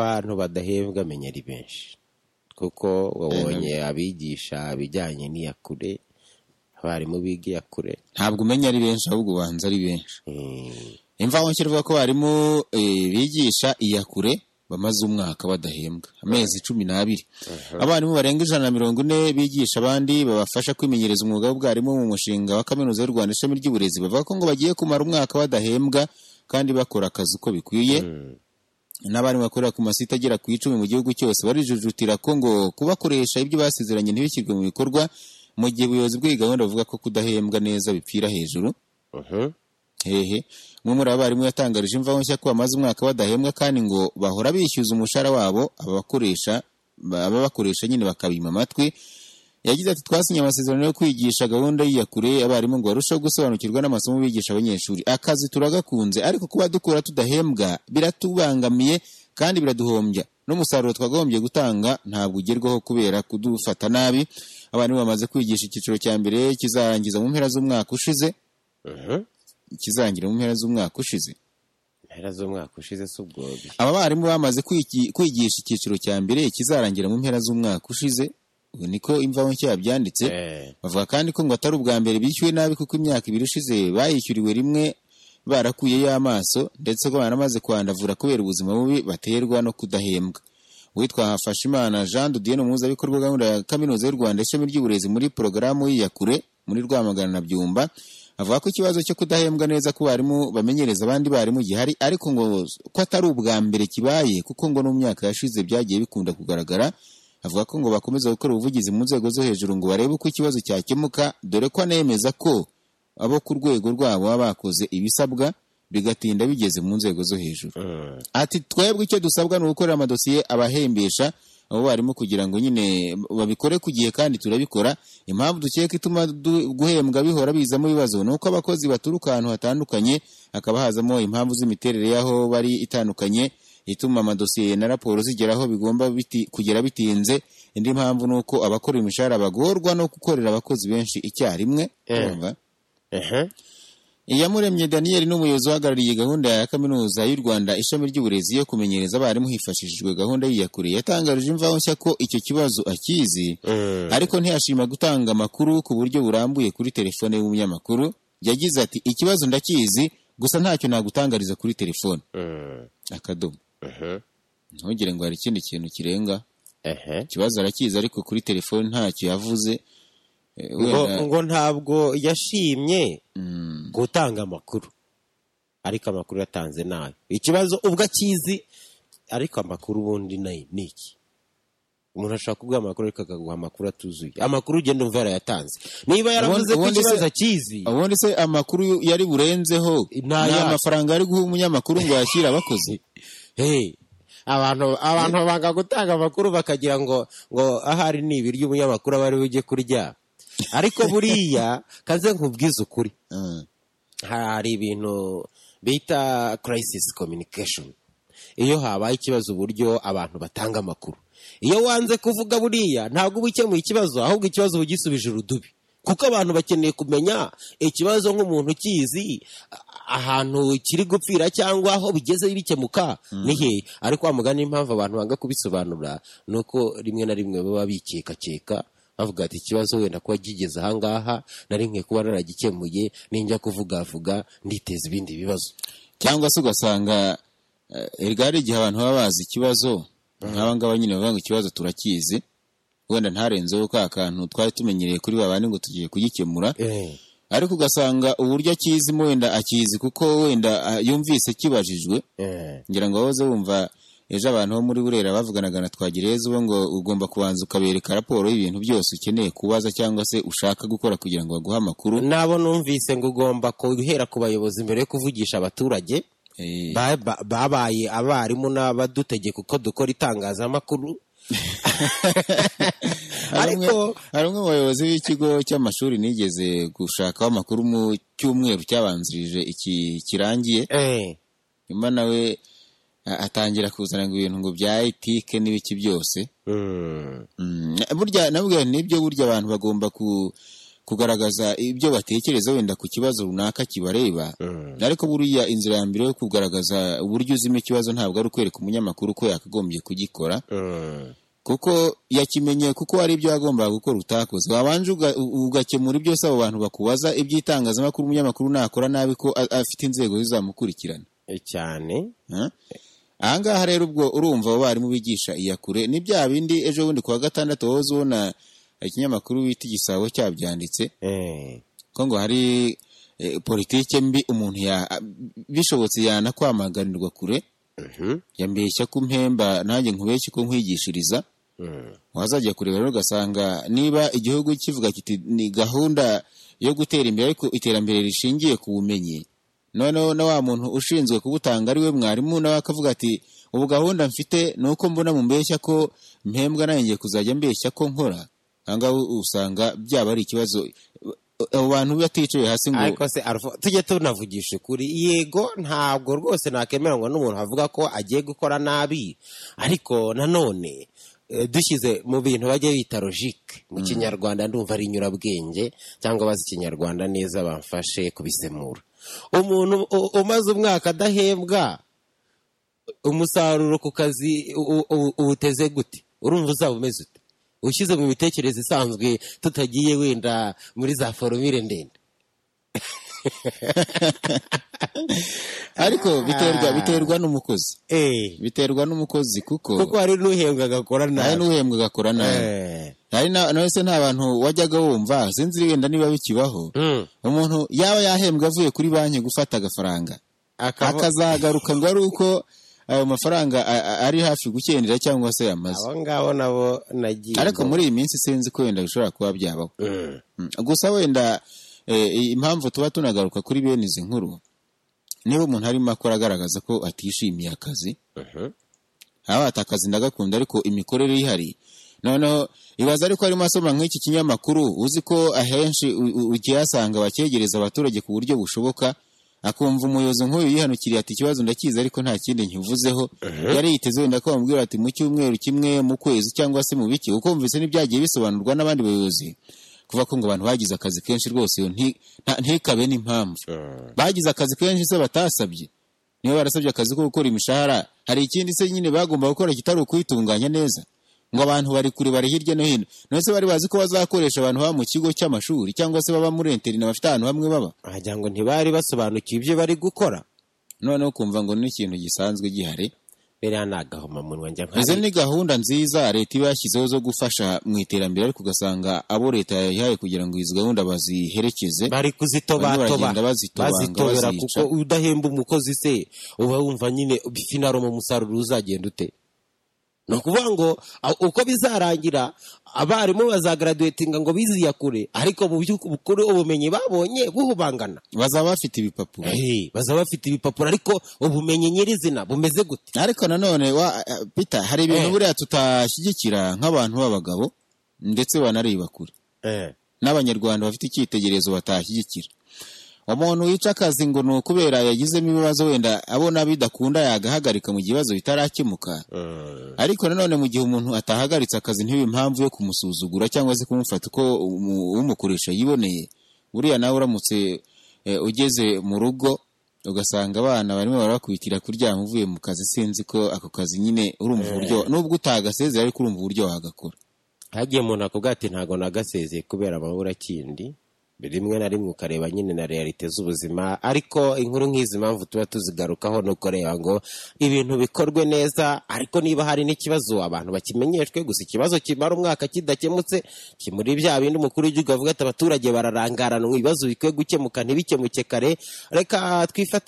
abantu badahembwa menya ari benshi kuko wabonye abigisha ibijyanye n'iyakure abarimu biga iyakure ntabwo umenya ari benshi ahubwo ubanza ari benshi Mm, imvaho ivuga ko abarimu eh, bigisha iyakure bamaze umwaka badahembwa amezi cumi n'abiri abarimu barenga ijana na mirongo ine bigisha abandi babafasha kwimenyereza umwuga w'ubwarimu mu mushinga wa kaminuza y'u Rwanda ishami ry'uburezi bavuga ko ngo bagiye kumara umwaka badahembwa kandi bakora akazi uko bikwiye n'abarimu bakorera ku masite agera ku icumi mu gihugu cyose barijujutira ko ngo kubakoresha ibyo basezeranye ntibishyirwe mu bikorwa mu gihe ubuyobozi bw'iyi gahunda buvuga ko kudahembwa neza bipfira hejuru mhm. hehe umwe muri abarimu yatangarije imvaho nshya ko bamaze umwaka badahembwa kandi ngo bahora bishyuza umushahara wabo ababakoresha ababakoresha nyine bakabima amatwi yagize ati twasinye amasezerano yo kwigisha gahunda y'iyakure abarimu ngo barusheho gusobanukirwa n'amasomo bigisha abanyeshuri akazi turagakunze ariko kuba dukora tudahembwa biratubangamiye kandi biraduhombya n'umusaruro twagombye gutanga ntabwo ugerwaho kubera kudufata nabi abarimu bamaze kwigisha icyiciro cya mbere kizarangiza mu mpera z'umwaka ushize kizarangira mu mpera z'umwaka ushize mpera z'umwaka ushize si ubwobi aba barimu bamaze kwigi- kwigisha icyiciro cya mbere kizarangira mu mpera z'umwaka ushize ubu niko imvaho nshya yabyanditse Eh, bavuga kandi ko ngo atari ubwa mbere bishyuwe nabi kuko imyaka ibiri ishize bayishyuriwe rimwe barakuyeyo amaso ndetse ko banamaze kwandavura kubera ubuzima bubi baterwa no kudahembwa uwitwa Hafashimana Jean de Dieu ni umuhuzabikorwa wa gahunda ya Kaminuza y'u Rwanda ishami ry'uburezi muri porogaramu y'iyakure muri Rwamagana na Byumba avuga ko ikibazo cyo kudahembwa neza ku barimu bamenyereza abandi barimu gihari ariko ngo ko atari ubwa mbere kibaye kuko ngo no mu myaka yashize byagiye bikunda kugaragara avuga ko ngo bakomeza gukora ubuvugizi mu nzego zo hejuru ngo barebe uko ikibazo cyakemuka dore ko anemeza ko abo ku rwego rwabo baba bakoze ibisabwa bigatinda bigeze mu nzego zo hejuru mm. ati twebwe icyo dusabwa ni ugukorera amadosiye abahembesha abo barimu kugira ngo nyine babikore ku gihe kandi turabikora impamvu dukeka ituma du- guhembwa bihora bizamo ibibazo ni uko abakozi baturuka ahantu hatandukanye hakaba hazamo impamvu z'imiterere y'aho bari itandukanye ituma amadosiye na raporo zigera aho bigomba biti, kugera bitinze indi mpamvu ni uko abakora imishahara bagorwa no gukorera abakozi benshi icyarimwe Eh. urumva? Aha. Iyamuremye Daniel ni umuyobozi uhagarariye gahunda ya kaminuza y'u Rwanda ishami ry'uburezi yo kumenyereza abarimu hifashishijwe gahunda y'iyakure yatangarije imvaho nshya ko icyo kibazo akizi Mm. ariko ntiyashima gutanga amakuru ku buryo burambuye kuri telefone y'umunyamakuru yagize ati ikibazo ndakizi gusa ntacyo nagutangariza kuri telefone Mm. akadomo Mhm. ntugire ngo hari ikindi kintu kirenga Aha. ikibazo arakizi ariko kuri telefone ntacyo yavuze Eh, ngo, wenda- ngo ntabwo yashimye Mm, gutanga amakuru ariko amakuru yatanze nayo ikibazo ubwo akizi ariko amakuru ubundi nayo ni iki umuntu ashobora kuguha amakuru ariko akaguha amakuru atuzuye amakuru ugenda umva yarayatanze niba yaravuze ko ubundi se- ikibazo akizi ubundi se amakuru yari burenzeho Nta ni yacu. amafaranga ari guha umunyamakuru ngo yashyire abakozi Hey, abantu abantu banga gutanga amakuru bakagira ngo ngo ahari ni ibiryo umunyamakuru aba ari bujye kurya ariko buriya kaze nkubwize ukuri Mm. hari ibintu bita crisis communication iyo habaye ikibazo uburyo abantu batanga amakuru iyo wanze kuvuga buriya ntabwo uba ukemuye ikibazo ahubwo ikibazo uba ugisubije urudubi kuko abantu bakeneye kumenya ikibazo nk'umuntu ukizi a- ahantu kiri gupfira cyangwa aho bigeze bikemuka ni hehe ariko wa mugani impamvu abantu banga kubisobanura ni uko rimwe na rimwe baba bikekakeka bavuga ati ikibazo wenda kuba kigeze ahangaha nari nkwiye kuba naragikemuye ninjya kuvugavuga nditeza ibindi bibazo cyangwa se ugasanga eh, erega hari igihe abantu baba bazi ikibazo nk'aba ngaba nyine bavuga ngo ikibazo turakizi wenda ntarenzeho ka kantu twari tumenyereye kuri babandi ngo tugiye kugikemura ariko ugasanga uburyo akizimo wenda akizi kuko wenda ah, yumvise kibajijwe ngira ngo wahoze wumva ejo abantu bo muri burera bavuganaga na twagereza uwo ngo ugomba kubanza ukabereka raporo y'ibintu byose ukeneye kubaza cyangwa se ushaka gukora kugira ngo baguhe amakuru nabo numvise ngo ugomba guhera ku bayobozi mbere yo kuvugisha abaturage Eh, Ba- ba- babaye abarimu n'abadutegeka uko dukora itangazamakuru hari ariko umwe- hari umwe mu bayobozi b'ikigo cy'amashuri nigeze gushakaho amakuru mu cyumweru cyabanzirije iki kirangiye Eh, nyuma nawe a- atangira kuzana ngo ibintu ngo bya etike n'ibiki byose mm, Mm, burya nabwo nibyo burya abantu bagomba ku kugaragaza ibyo batekereza wenda ku kibazo runaka kibareba ariko buriya inzira ya mbere yo kugaragaza uburyo uzimo ikibazo ntabwo ari ukwereka umunyamakuru ko yakagombye kugikora kuko yakimenye kuko hari ibyo yagombaga gukora utakoze wabanje uga- u- ugakemura ibyo abo bantu bakubaza iby'itangazamakuru umunyamakuru nakora nabi ko a- afite inzego zizamukurikirana cyane Eh? ahangaha rero ubwo urumva abo barimu bigisha iyakure ni bya bindi ejo bundi kuwa gatandatu wahoze ubona ikinyamakuru bita igisabo cyabyanditse Eh, ko ngo hari eh, politike mbi umuntu ya a- bishobotse yanakwamaganirwa kure mhm, yambeshya ko mpemba nanjye nkubeshye ko nkwigishiriza mm, wazajya kureba rero ugasanga niba igihugu kivuga kiti ni gahunda yo gutera imbere ariko iterambere rishingiye ku bumenyi noneho na wa muntu ushinzwe kubutanga ari we mwarimu nawe akavuga ati ubu gahunda mfite ni uko mbona mu mbeshya ko mpembwa nanjye ngiye kuzajya mbeshya ko nkora ahangaha usanga byaba ari ikibazo abo bantu baticaye hasi ngo ariko se Alpha, tujye tunavugisha ukuri yego ntabwo rwose nakemeranywa n'umuntu avuga ko agiye gukora nabi ariko nanone eh, dushyize mu bintu bajya bita logike mu kinyarwanda ndumva ari inyurabwenge cyangwa abazi ikinyarwanda neza bamfashe kubisemura umuntu u- umaze umwaka adahembwa umusaruro ku kazi u- u- uwuteze gute urumva uzaba umeze ute ushyize mu mitekerereze isanzwe tutagiye wenda muri za foromire ndende ariko biterwa Ah. biterwa n'umukozi Eh, biterwa n'umukozi kuko kuko hari n'uhembwa agakora hari nabi n'uhembwa agakora nabi Eh, hari na nawe se nta bantu wajyaga wumva sinzi wenda niba bikibaho mm, umuntu yaba yahembwa avuye kuri banki gufata agafaranga akaba- akazagaruka ngo ari uko ayo mafaranga a- a- ari hafi gukendera cyangwa se yamaze abo ngabo nabo nagiye ariko muri iyi minsi sinzi ko wenda bishobora kuba byabaho Mm. gusa wenda eh, impamvu tuba tunagaruka kuri bene izi nkuru niba umuntu arimo akora agaragaza ko atishimiye akazi haba atakazi ndagakunda ariko imikorere ihari noneho ibaza ariko arimo asoma nk'iki kinyamakuru uzi ko ahenshi u- u- ukihasanga bakegereza abaturage ku buryo bushoboka akumva umuyobozi nk'uyu yihanukiriye ati ikibazo ndakizi ariko nta kindi nkivuzeho yari yiteze wenda ko bamubwira ati mu cyumweru kimwe mu kwezi cyangwa se mu biki ukumvise n'ibyagiye bisobanurwa n'abandi bayobozi kuva ko ngo abantu bagize akazi kenshi rwose iyo nti- nta- ntikabe n'impamvu bagize akazi kenshi se batasabye niba barasabye akazi ko gukora imishahara hari ikindi se nyine bagomba gukora kitari ukwitunganya neza ngo abantu bari kure bari hirya no hino none se bari bazi ko bazakoresha abantu baba mu kigo cy'amashuri cyangwa se baba muri enterina bafite ahantu hamwe baba wagira ngo ntibari basobanukiwe ibyo bari gukora noneho ukumva ngo ni ikintu gisanzwe gihari mbere ya ni agahomamunwa njya izo nka ni gahunda nziza leta iba yashyizeho zo gufasha mu iterambere ariko ugasanga abo leta yayihaye kugira ngo izi gahunda baziherekeze bari Barimo kuzitobatoba baragenda bazitobanga, bazitobera bazica. kuko udahemba umukozi se uba wumva nyine finaro mu musaruro uzagenda ute ni ukuvuga ngo a- uko bizarangira abarimu bazagaraduwetinga ngo biziyakure ariko mu by'ukuri ubumenyi babonye buhubangana bazaba bafite ibipapuro Eh, bazaba bafite ibipapuro ariko ubumenyi nyirizina bumeze gute ariko nanone wa eh, Peter hari ibintu Eh. buriya tutashyigikira nk'abantu b'abagabo ndetse banareba kure n'abanyarwanda bafite icyitegererezo batashyigikira umuntu wica akazi ngo ni ukubera yagizemo ibibazo wenda abona bidakunda yagahagarika mu gihe ibibazo bitarakemuka ariko nanone mu gihe umuntu atahagaritse akazi ntibe impamvu yo kumusuzugura cyangwa se kumufata uko umu- umukoresha yiboneye buriya nawe uramutse eh, ugeze mu rugo ugasanga abana barimo barabakubitira kuryama uvuye mu kazi sinzi ko ako kazi nyine urumva uburyo nubwo utagasezera ariko urumva uburyo wagakora hagiye umuntu akubwira ati ntabwo nagasezeye kubera amabura kindi rimwe na rimwe ukareba nyine na realite z'ubuzima ariko inkuru nk'izi mpamvu tuba tuzigarukaho ni ukureba ngo ibintu bikorwe neza ariko niba hari n'ikibazo abantu bakimenyeshwe gusa ikibazo kimara umwaka kidakemutse kimuri bya bindi umukuru w'igihugu avuga ati abaturage bararangarana ibibazo bikwiye gukemuka ntibikemuke kare reka twifate